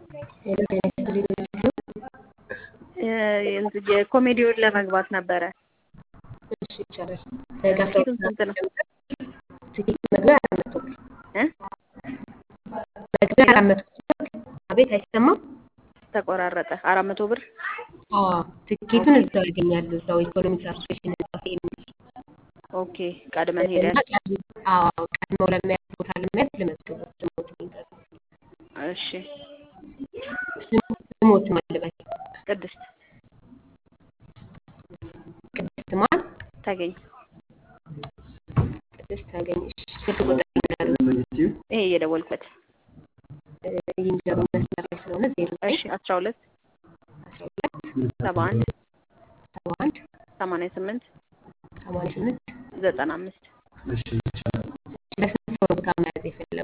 ሄሎ ጤና ይስጥልኝ ዩኒቨርሲቲ የኮሜዲውን ለመግባት ነበረ። እሺ ይቻላል። ከአስራ ትኬቱን ስንት ነው? ትኬት መግቢያ አራት መቶ ብር እ? መግቢያ አራት መቶ ብር አቤት አይሰማም ተቆራረጠ። አራት መቶ ብር አዎ ትኬቱን እዛው ያገኛሉ እዛው ኢኮኖሚክስ አሶሴሽን ህንጻ ፌሚስ ኦኬ። ቀድመን ሄደን እና ቀድሞ አዎ ቀድመው ለመያዝ ቦታ ለመያዝ ልመዝግቡ ስሞት ይንገሩ እሺ። ስሞት ማልበል ቅድስት ቅድስት ማን ታገኝ ቅድስት ታገኝሽ ስልክ ቁጥር ይንገሩ ይሄ እየደወልኩበት ይንገሩ መስመር ላይ ስለሆነ ዜሮ እሺ። አስራ ሁለት አስራ ሁለት ሰባ አንድ ሰባ አንድ ሰማንያ ስምንት ሰማንያ ስምንት ዘጠና አምስት ለስንት ሰው ነው ቦታ መያዝ የፈለጉ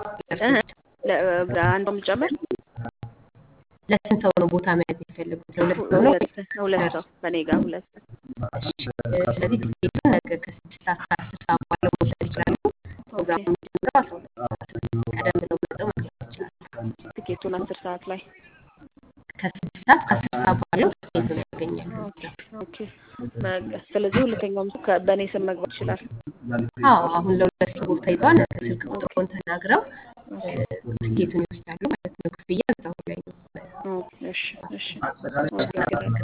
አንዷም ጨምር ለስንት ሰው ነው ቦታ መያዝ የፈለጉት ለሁለት ሰው ነው ሁለት ሁለት ሰው በእኔ ጋር ሁለት ሰው ስለዚህ ትኬቱን ነገ ከስድስት ሰዓት ከአስር ሰዓት ባለው መውሰድ ይችላሉ ፕሮግራሙ የሚጀምረው አስራ ሁለት ሰዓት ነው ቀደም ብለው መጥተው መግዛት ይችላሉ ትኬቱን አስር ሰዓት ላይ ከስድስት ሰዓት ከአስር ሰዓት ባለው ትኬቱን ያገኛሉ ኦኬ። በቃ ስለዚህ ሁለተኛውም ሰው ከ- በእኔ ስም መግባት ይችላል። አዎ አሁን ለሁለት ሰው ቦታ ይዘዋል ነገ ስልክ ቁጥሩን ተናግረው እ፣ ትኬቱን ይወስዳሉ ማለት ነው ክፍያ እዛው ላይ ነው ኦኬ፣ እሺ፣ እሺ። ኦኬ፣